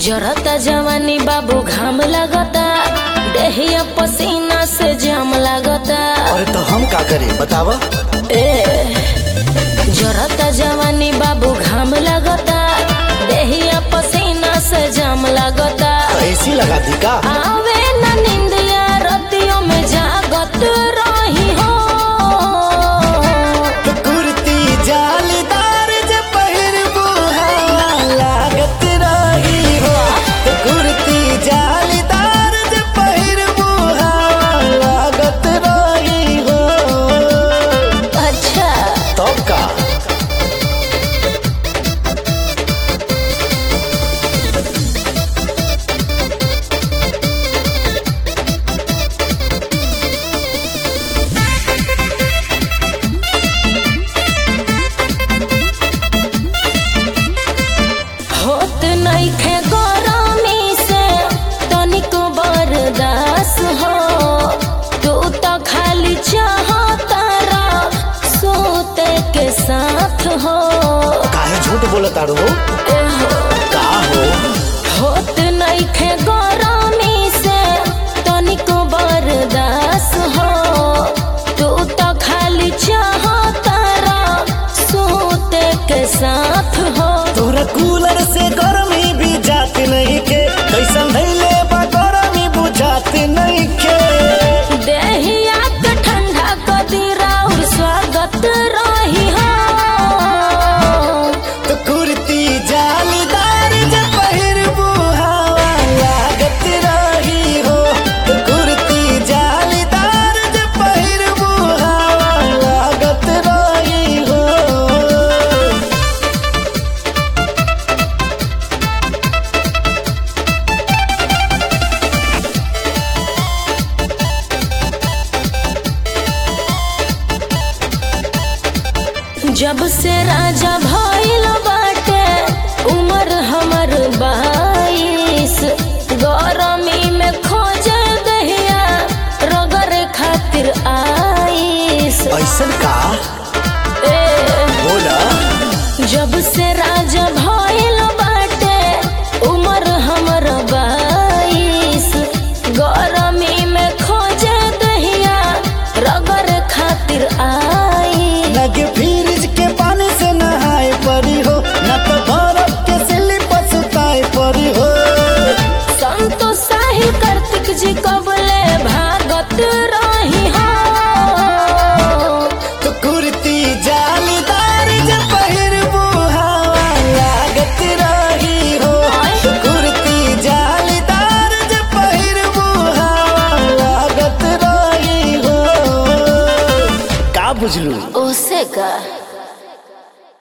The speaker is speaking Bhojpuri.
जरता जवानी बाबू घाम लगता देहिया पसीना से जाम लगता अरे तो हम का करें बतावा ए जरता जवानी बाबू घाम लगता देहिया पसीना से जाम लगता तो एसी लगा दी का आवे न निंदिया रतियों में जागत रही हो कुर्ती जालीदार जे पहिरबू हवा लागत रही हो कुर्ती जालीदार जे पहिरबू हवा लागत रही हो अच्छा तब का होत नइखे गरमी से तनिको बर्दाश्त हो तू तो खाली चाहतारा सोते के साथ हो काहे झूठ बोलत तारू हो एहो, का हो होत नइखे गरमी से तनिको बर्दाश्त हो तू तो खाली चाहतारा सोते के साथ हो तोरा कूलर से गर्मी भी जात नहीं के कैसन धैले बा गर्मी बुझात नहीं के देहिया के ठंडा कदीरा और स्वागत रही हो तो कुर्ती जालीदार जे पहिरबू हवा लागत रही हो तो कुर्ती जालीदार जे पहिरबू हवा लागत रही हो जब से राजा भइल बाटे उमर हमर बाईस गरमी में खोजे दहिया रगर खातिर आईस ऐसन का ए, बोला जब से राजा भइल बाटे उमर हमर बाईस गरमी में खोजे दहिया रगर खातिर आई लगे फ्रिज के पानी से नहाए परी हो न तो बर्फ के स्लिप सुताए परी हो संतो साहिल कार्तिक जी कबले भागत रही हो तो कुर्ती जालीदार जे पहिरबू हवा लागत रही हो तो कुर्ती जालीदार जे पहिरबू हवा लागत रही हो का बुझलू ओसे का